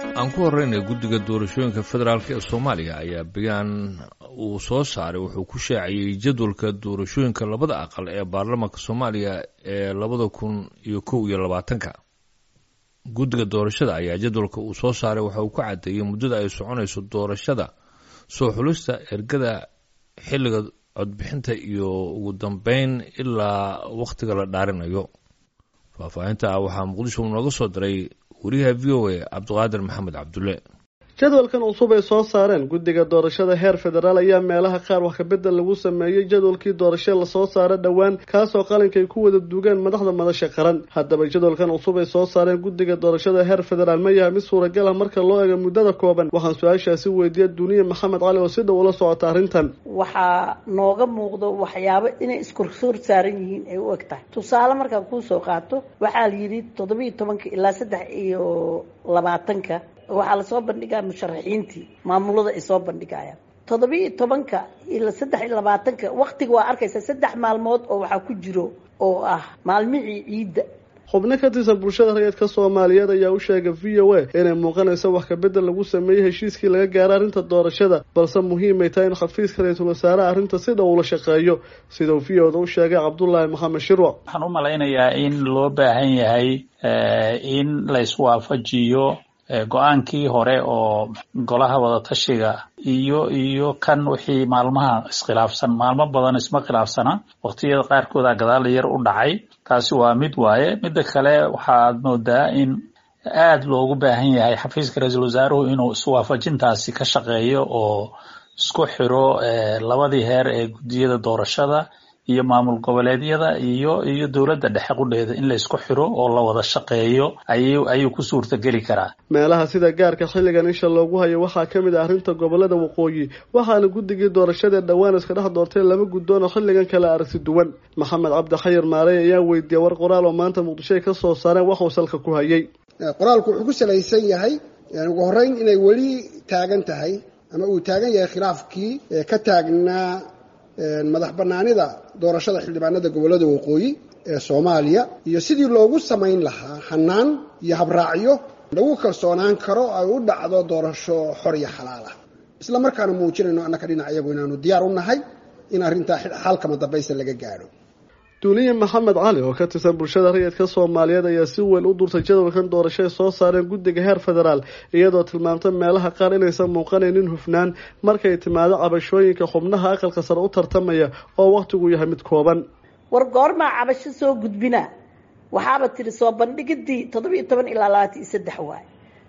aan ku horreynay guddiga doorashooyinka federaalk ee soomaaliya ayaa bayaan uu soo saaray wuxuu ku shaaciyey jadwalka doorashooyinka labada aqal ee baarlamaanka soomaaliya ee labada kun iyo kow iyo labaatanka guddiga doorashada ayaa jadwalka uu soo saaray waxa uu ku caddeeyey muddada ay soconayso doorashada soo xulista ergada xilliga codbixinta iyo ugu dambeyn ilaa wakhtiga la dhaarinayo faahfaahinta ah waxaa muqdisho nooga soo diray wariyaha v o a cabdiqaadir maxamed cabdulle jadwalkan cusub ay soo saareen guddiga doorashada heer federaal ayaa meelaha qaar wax kabedel lagu sameeyey jadwalkii doorasho lasoo saara dhowaan kaasoo qalinkaay ku wada duugeen madaxda madasha qaran haddaba jadwalkan cusub ay soo saareen guddiga doorashada heer federaal ma yahay mid suuragal ah marka loo eego muddada kooban waxaan su-aashaasi weydiiyey duniya maxamed cali oo si dhow ula socota arrintan waxaa nooga muuqdo waxyaabo inay iskorsoor saaran yihiin ay u eg tahay tusaale markaan kuusoo qaato waxaa la yidhi toddobiiyo tobanka ilaa saddex iyo labaatanka waxaa lasoo bandhigaa musharaxiintii maamulada ay soo bandhigayaan toddobiiyo tobanka ilaa saddex iyo labaatanka waktiga waa arkaysa saddex maalmood oo waxaa ku jiro oo ah maalmihii ciidda xubno ka tirsan bulshada rayidka soomaaliyeed ayaa u sheegay v o a inay muuqanayso wax kabedel lagu sameeyey heshiiskii laga gaaro arrinta doorashada balse muhiimay tahay in xafiiska ra-iisul wasaaraha arrinta si dhow ula shaqeeyo sidau v o da u sheegay cabdullaahi maxamed shirwac waxaan u malaynayaa in loo baahan yahay in la iswaafajiyo go-aankii hore oo golaha wadatashiga iyo iyo kan wixii maalmaha iskhilaafsan maalmo badan isma khilaafsana waqtiyada qaarkooda gadaal yar u dhacay taasi waa mid waaye midda kale waxaad moodaa in aada loogu baahan yahay xafiiska ra-iisul wasaaruhu inuu iswaafajintaasi ka shaqeeyo oo isku xiro labadii heer ee guddiyada doorashada iyo maamul goboleedyada iyo iyo dowladda dhexe qudheeda in la isku xiro oo la wada shaqeeyo ayuu ayuu ku suurtageli karaa meelaha sida gaarka xilligan isha loogu hayo waxaa ka mid ah arrinta gobolada waqooyi waxaana guddigii doorashadae dhowaan iska dhex doortay laba guddoon oo xilligan kale aragti duwan maxamed cabdi xayir maarey ayaa weydiiyey war qoraal oo maanta muqdisho ay ka soo saareen waxuu salka ku hayay qoraalku wuxuu ku salaysan yahay ugu horreyn inay weli taagan tahay ama uu taagan yahay khilaafkii ka taagnaa madax banaanida doorashada xildhibaanada gobollada waqooyi ee soomaaliya iyo sidii loogu samayn lahaa hanaan iyo habraacyo lagu kalsoonaan karo ay u dhacdo doorasho xor iyo xalaal ah isla markaana muujinayno annaka dhinac iyagu inaanu diyaar u nahay in arrintaa xalkama dambaysa laga gaadho duuliye maxamed cali oo ka tirsan bulshada rayidka soomaaliyeed ayaa si weyn u durtay jadwalkan doorasho ay soo saareen guddiga heer federaal iyadoo tilmaamtay meelaha qaar inaysan muuqanaynin hufnaan markay timaado cabashooyinka xubnaha aqalka sare u tartamaya oo wakhtigu yahay mid kooban war goormaa cabasho soo gudbina waxaaba tiri soo bandhigidii toddobiiyo toban ilaa labaatan iyo saddex waay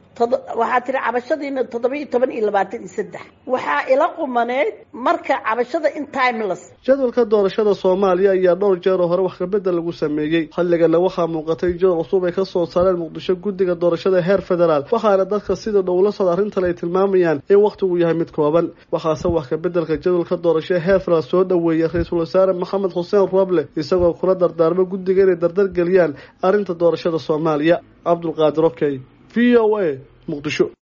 waxaa tiri cabashadiina toddobiiyo toban iyo labaatan iyo saddex waxaa ila qumaneyd marka cabashada in timeless jadwalka doorashada soomaaliya ayaa dhowr jeer oo hore wax kabedel lagu sameeyey xilligana waxaa muuqatay jadwal cusub ay kasoo saareen muqdisho guddiga doorashada heer federaal waxaana dadka sida dhowla sod arrintan ay tilmaamayaan in wakhtigu yahay mid kooban waxaase wax kabedelka jadwalka doorasho heer federaal soo dhoweeyey ra-iisul wasaare maxamed xuseen roble isagoo kula dardaarmo guddiga inay dardar geliyaan arrinta doorashada soomaaliya cabdulqaadir okey v o a muqdisho